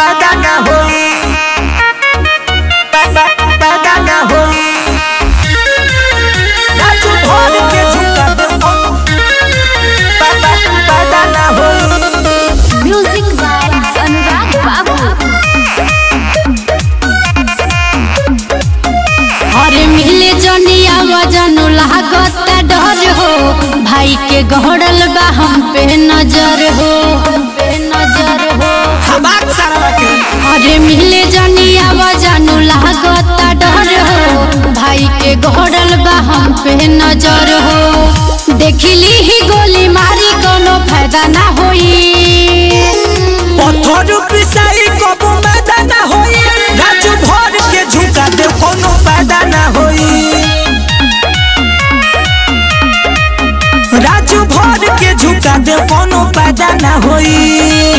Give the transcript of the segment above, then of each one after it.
पैदा ना होई पैदा पैदा ना होई राजू भर के झुका दे पैदा पैदा ना होई म्यूजिक बाय अनुराग बाबू अरे मिले जनिया वजनु लागत डर हो भाई के गहड़ल बा हम पे नजर हो हम पे नजर हो हमार सारा के अरे मिले जनिया वजनु लागत डर हो भाई के गहड़ल बा हम पे नजर हो देखली ही गोली मारी कोनो फायदा ना होई पत्थर पिसाई कबो मैदा ना होई राजू भर के झुका दे कोनो पैदा ना होई राजू भर के झुका दे कोनो पैदा ना होई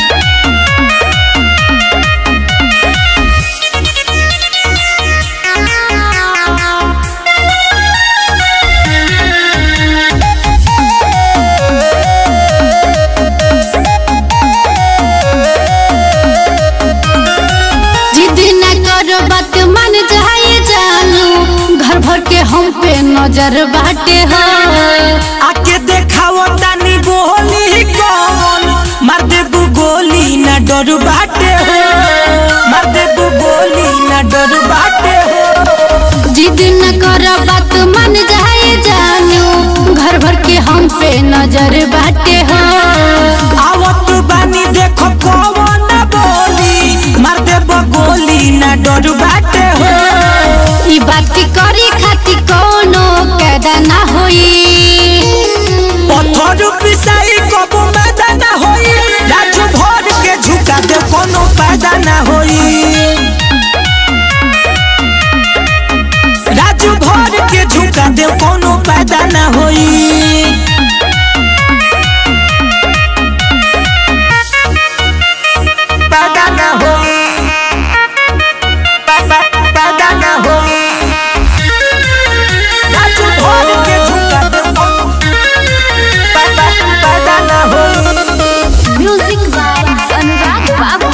जिद न करो बात मन जाए जानू घर भर के हम पे नजर बाटे हो आके देखाओ तानी गोली कौन मार दे गोली ना डर बाटे हो मार दे गोली ना डर बाटे हो जिद न करो बात मन जाए जानू घर भर के हम पे नजर बाटे हो आवत बानी देखो कौन बोली मार दे गोली ना डर बाटे हो ई बात करे खातिर कोनो कैदा ना होई पत्थर पिसाई कबो मैदा ना होई राजू भर के झुका दे कोनो पैदा ना होई राजू भर के झुका दे कोनो पैदा ना होई पैदा ना होई पैदा पैदा ना होई राजू भर के झुका दे कोनो पैदा पैदा ना होई म्यूजिक बाय अनुराग बाबू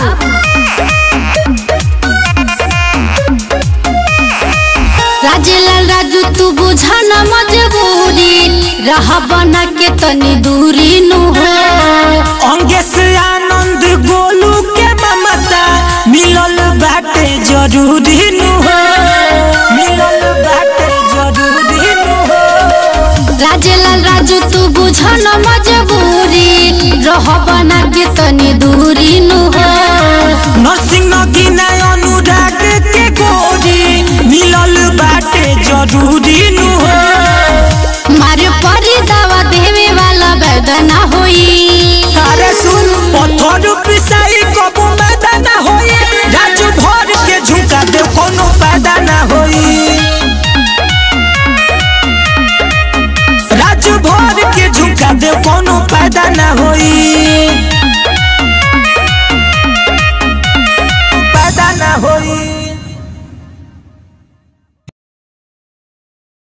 राजेलाल राजू तू बुझा न मजबूरी रह बना के तनी दूरी नु हो अंगे से आनंद गोलू के ममता मिलल बाटे जरूरी नु हो मिलल बाटे जरूरी नु हो राजेलाल राजू तू बुझा न मजबूरी रह बना के तनी दूरी नु हो नरसिंह नगीना अनुराग के गोरी मिलल बाटे जरूरी नु हो मारे परी दवा देवे वाला वेदना होई अरे सुन पत्थर पिसाई कबो मैदा ना होई राजू भर के झुका दे कोनो पैदा ना होई राजू भर के झुका दे कोनो पैदा ना होई